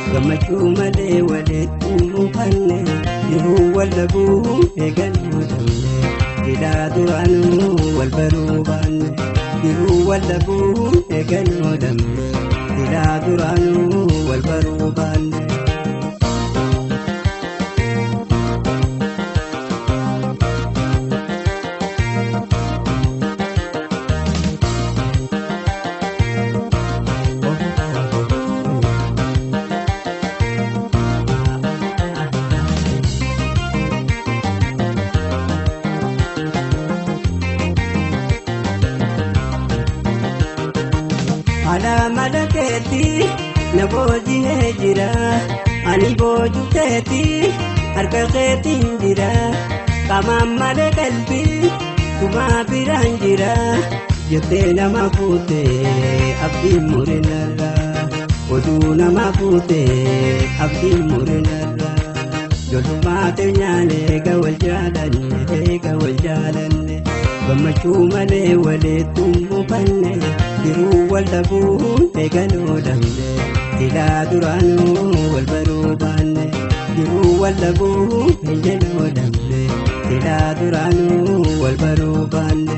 gammachuu malee walitti mufanne jiruu wal dhabuu eegaluu dhabne silaa duraanuu wal baruu baanne jiruu wal dhabuu eegaluu dhabne silaa duraanuu wal baruu baanne. Alaamala keetti na boojihee jira ani booju keetti harka keetiin jira qamaan malee qalbii kumaa biraan jira jettee nama fuute abdiin murinarra oduu nama fuute abdiin murinarra jollumaate nyaane eega wal jaalanne eega wal jaalanne gammachuu malee walitti mufanne jiruu wal dhabuu eegaluu dhabne silaa duraanuu wal baruu baanne jiruu wal dhabuu eegaluu dhabne silaa duraanuu wal baruu baanne.